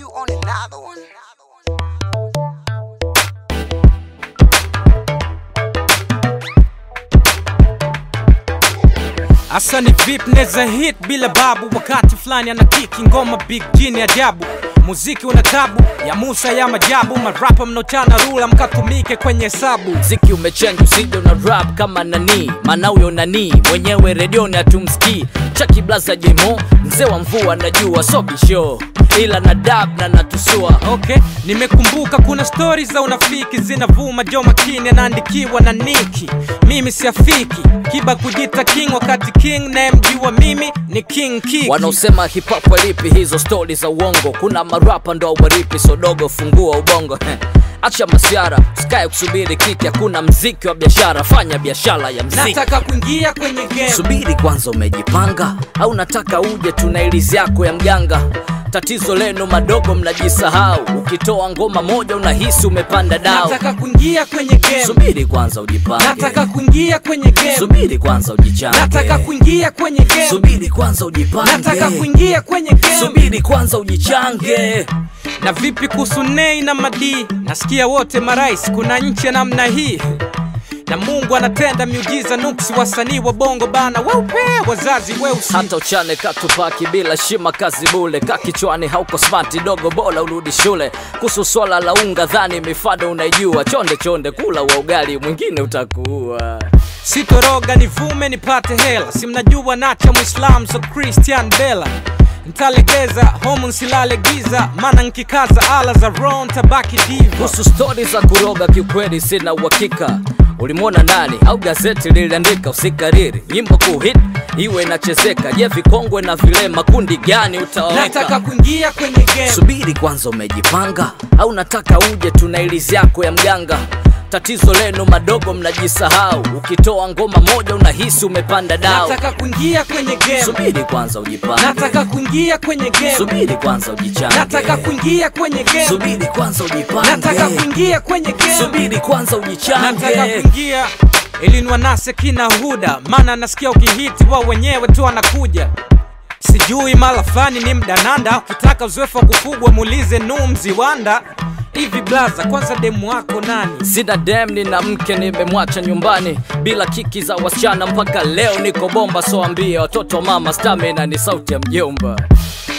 you on another one? Asa ni vip neza hit bila babu, wakati fulani ana kiki ngoma big jini ajabu. Muziki una tabu ya Musa ya majabu, marapa mnochana rula mkatumike kwenye hesabu. mziki umechenga usije una rap kama nani maana huyo nani mwenyewe redioni hatumsikii chaki blaza jemo mzee wa mvua najua so bisho ila na dab na natusua Okay, nimekumbuka kuna stori za unafiki zinavuma, jo makini anaandikiwa na Niki. Mimi siafiki kiba kujita king, wakati king nayemjua mimi ni King Kiki. wanaosema hip hop walipi hizo stori za uongo kuna marapa ndo waripi sodogo fungua ubongo acha masiara sikae kusubiri kiki hakuna mziki wa biashara fanya biashara ya mziki nataka kuingia kwenye game. subiri kwanza umejipanga au nataka uje tuna ilizi yako ya mganga tatizo lenu madogo mnajisahau ukitoa ngoma moja unahisi umepanda dao Nataka kuingia kwenye game. subiri kwanza ujipange Nataka kuingia kwenye game. subiri kwanza ujichange Nataka kuingia kwenye game. subiri kwanza ujipange Nataka kuingia kwenye game. subiri kwanza ujichange Na vipi kuhusu Nei na Madi? Nasikia wote marais, kuna nchi ya namna hii na Mungu anatenda miujiza nuksi, wasanii wa bongo bana weupe, wazazi weusi. hata uchane katupaki bila shima kazi bule ka kichwani hauko smart dogo bora urudi shule kuhusu swala la unga dhani mifado unaijua chonde chonde kula wa ugali mwingine utakuua Sitoroga nivume nipate hela, si mnajua nacha Muislam so Christian Bella ntalegeza homu nsilale giza, mana nkikaza ala za ron tabaki diva. kuhusu stori za kuroga kiukweli sina uhakika ulimwona nani au gazeti liliandika usikariri nyimbo kuhit iwe inachezeka je vikongwe na vilema kundi gani Nataka utawaweka kuingia kwenye game. subiri kwanza umejipanga au nataka uje tuna ilizi yako ya mganga tatizo lenu madogo mnajisahau ukitoa ngoma moja unahisi umepanda dao Nataka kuingia kwenye game. subiri kwanza ujipange Nataka kuingia kwenye game. subiri kwanza ujichange Nataka kuingia kwenye game. subiri kwanza ujipange Nataka kuingia kwenye game. subiri kwanza Nataka ujichange kuingia ilinwa nase kina huda, maana nasikia ukihiti wao wenyewe tu anakuja. Sijui mala fani ni mdananda, ukitaka uzoefu wa kufugwa muulize Nuh Mziwanda. Hivi blaza, kwanza demu wako nani? sina dem nina mke nimemwacha nyumbani bila kiki za wasichana mpaka leo niko bomba soambia watoto mama stamina ni sauti ya mjomba